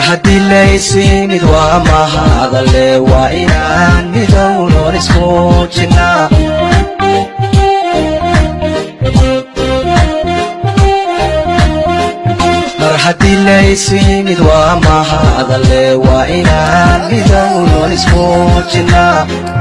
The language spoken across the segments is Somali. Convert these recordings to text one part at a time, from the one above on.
haddii laysimid waa mahadale waa inaan midownoon ismuujinaa mar haddii laysimid waa mahadale waa inaan midownoon ismuujinaa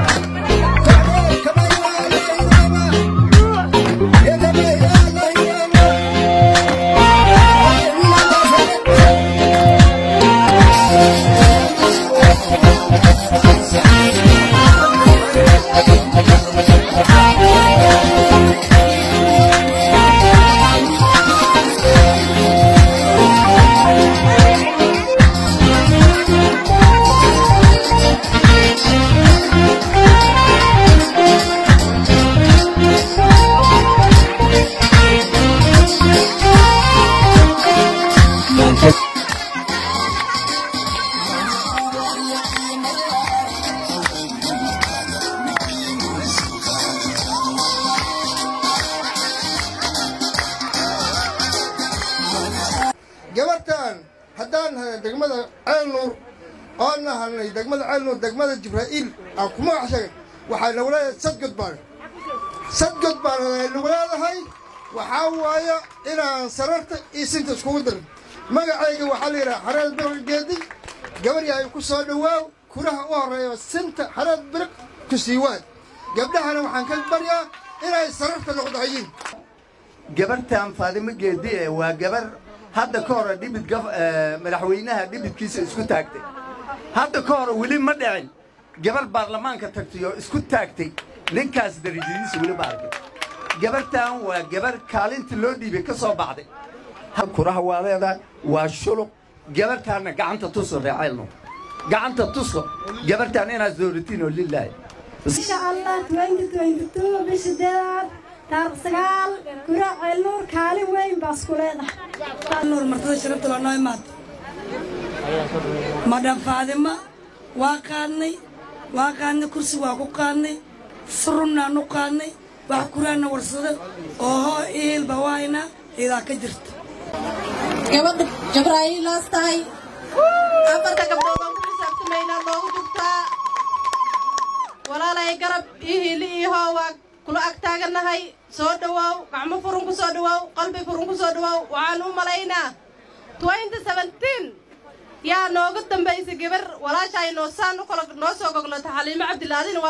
gabartan haddaan nahay degmada ceelnuur oon nahanay degmada ceelnuur degmada jibraa'iil aan ku magac sheegay waxay nagu leedahay sadgod baan sadgod baan nagu leedahay waxaa waaya inaan sararta iyo sinta iskugu darin magacayga waxaa la yidhaha xareed biriq geedi gabar yahay ku soo dhowaaw kuraha u horreeya sinta xareed biriq ku siiwaad gabdhahana waxaan ka baryaa inay sararta noqdahayiin gabartan faadimo geedi ee waa gabar hadda ka hore dhibid madaxweynaha dhibidkiisa isku taagtay hadda ka hore weli ma dhicin gabar baarlamaanka tagtay oo isku taagtay ninkaas darajadiisa weli ma arkay gabartan waa gabar kaalinta loo dhiibay ka soo baxday kuraha waa leedahay waa shuluq gabartaanna gacanta tuso reeceelno gacanta tuso gabartaan inaad dooratiin oo lilaahi insha allah bishideedaad taariq sagaal kura ceelnuur kaalin weyn baa isku leedahay nuur martada sharafta loo noo imaad madhan faadima waa qaadnay waa qaadnay kursi waa ku qaadnay surunnaan u qaadnay wax kuraanna warsada oo hoo iilba waayna idaa ka jirta gabadha jabraa'iilaas tahay afarta gabdhoodaan ku xisaabtamaynaa loogu jugtaa walaalay garab io hiili iyo hoo waa kula ag taagannahay soo dhowaaw gacmo furun ku soo dhowaaw qalbi furun ku soo dhowaaw waxaan u malaynaa twenty seventeen yaa nooga dambaysay gabar walaashaay noosaan u kala noo soo goglata xaliimo cabdilaadin